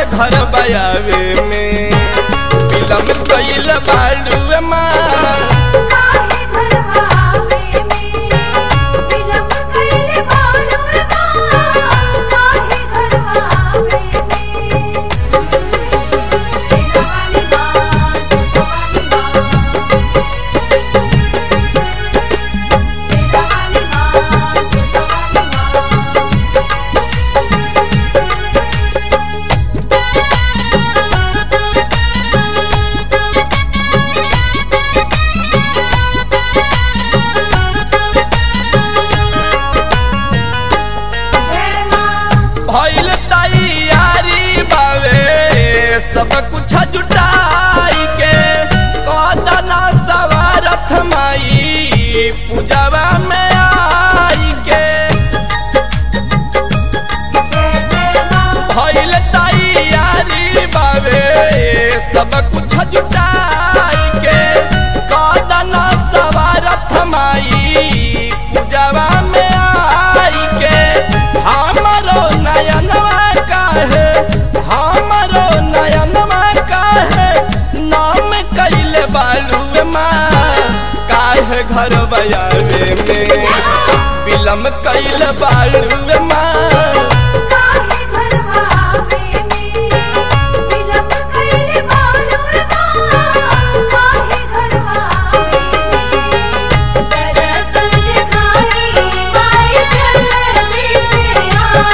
घर बयावे में विलम कइल बाड़ू माँ काहे घरवा आवे में विलम्ब कइले बारू माँ काहे घरवा आवे में तेरा वाली बात वाली बात तेरा वाली बात वाली बात जय माँ भइल तैयारी बावे सब कुछ जुटाई के कदना सवारथ माई पूजवा में आई के जय जय माँ भइल तैयारी बावे सब कुछ जुटाई के कदना सवारथ माई पूजवा में आई के हमरो नयनवा काहे हमरो नयनवा काहे नाम कैले बालू माँ काहे घर बयावे में विलम कैल बालू माँ काहे घरवा आवे में विलम्ब कइले बारू माँ काहे घरवा आवे दरअसल दिखाई माई जल्दी से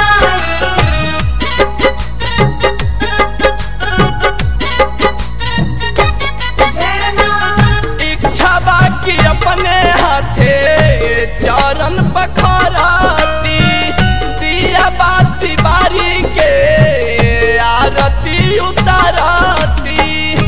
आई जय माँ इच्छा बाकी अपने हाथे चरण पखराती दिया बाती बारी के आरती उतारती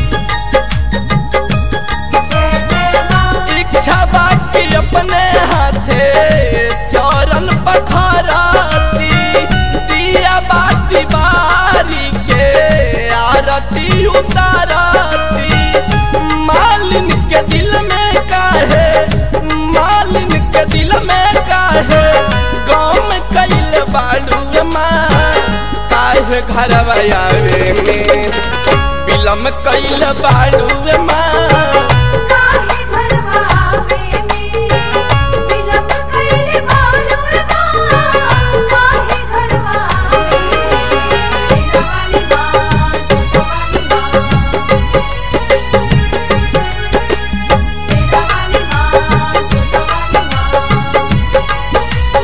जय जय माँ इच्छा बाकी अपने हाथे चरण पखराती दिया बाती बारी के आरती उतारती मालिन के दिल में काहे मालिन के दिल में काहे गम कैल बालू माँ काहे घर आवे में विलम कैल बालू माँ काहे घरवा आवे में विलम्ब कइले बारू माँ काहे घरवा आवे वाली बात वाली बात तेरा वाली बात वाली बात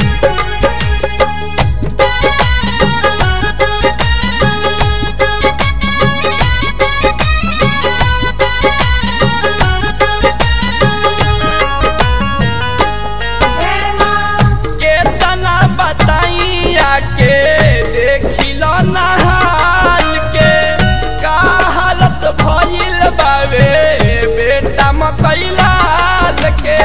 जय माँ केतना बताई आके देखिलो नहाल के का हालत भइल बावे बेटा मकैलाल के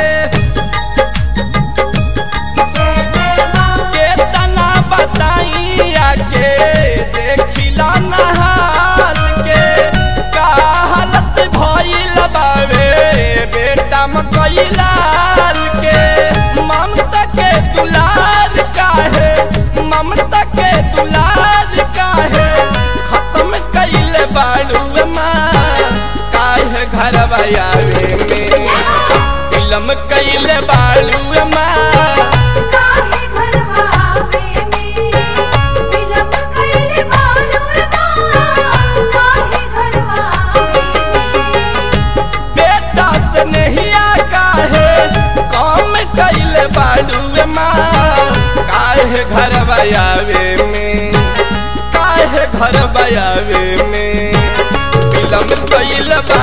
जय जय माँ केतना बताई आके देखिलो नहाल के का हालत भइल बावे बेटा मकैलाल के ममता के दुलार काहे ममता के दुलार काहे खत्म कैल बाड़ू माँ काहे घर आवे में फिल्म कैल बाड़ू माँ काहे घरवा आवे में विलम्ब कइले बारू माँ काहे घरवा आवे बेटा से नहिया काहे कम कैल बाड़ू माँ काहे घर आवे में काहे घर आवे में फिल्म कैल बा